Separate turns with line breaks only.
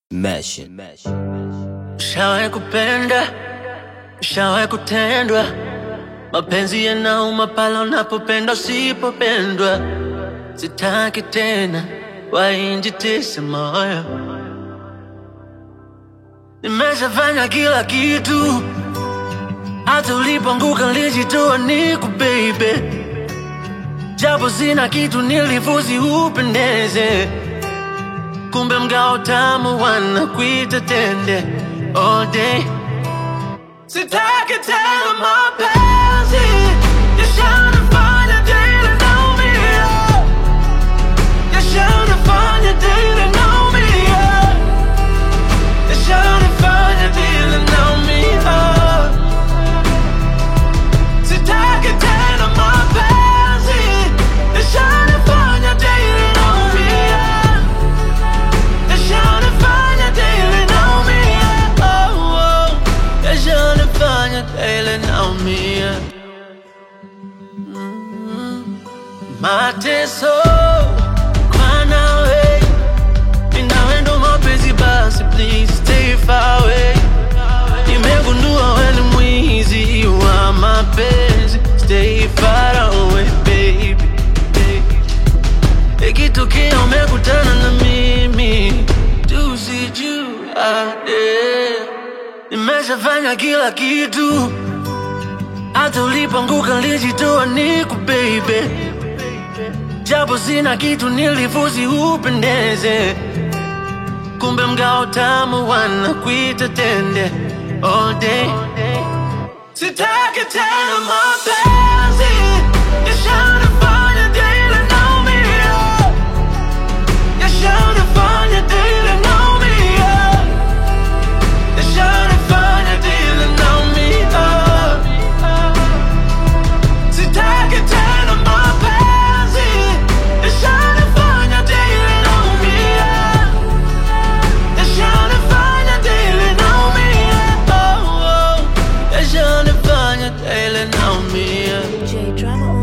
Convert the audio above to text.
Mesh.
Ushawahi kupenda, ushawahi kutendwa, mapenzi yanauma pale unapopenda usipopendwa. Sitaki tena wainjitise moyo, nimeshafanya kila kitu, hata ulipoanguka nilijitoa niku baby, japo sina kitu nilifuzi upendeze kumbe mgao tamu wanakuita tende all day. Sitaki tena mapenzi yashanifanya daily naumia, yashanifanya daily naumia, yashanifanya daily naumia. Sitaki tena mapenzi yashanifanya daily naumia. Yashanifanya daily naumia, oh, oh. Yashanifanya daily naumia. Mm. Mateso kwa nawe, ninawe ndo mapenzi basi, please stay far away. Nimegundua wewe ni mwizi wa mapenzi, stay far away baby, baby. Ikitokea umekutana na mimi tusijuane. Nimeshafanya kila kitu, hata ulipoanguka nilijitoa niku baby, japo sina kitu nilifuzi upendeze, kumbe mgao tamu wanakuita tende all day. Sitaki tena mapenzi yashanifanya daily naumia, yashanifanya daily naumia, yashanifanya daily naumia. Sitaki tena mapenzi yashanifanya daily naumia, yashanifanya daily naumia, oh, oh. yashanifanya daily naumia.
J Drama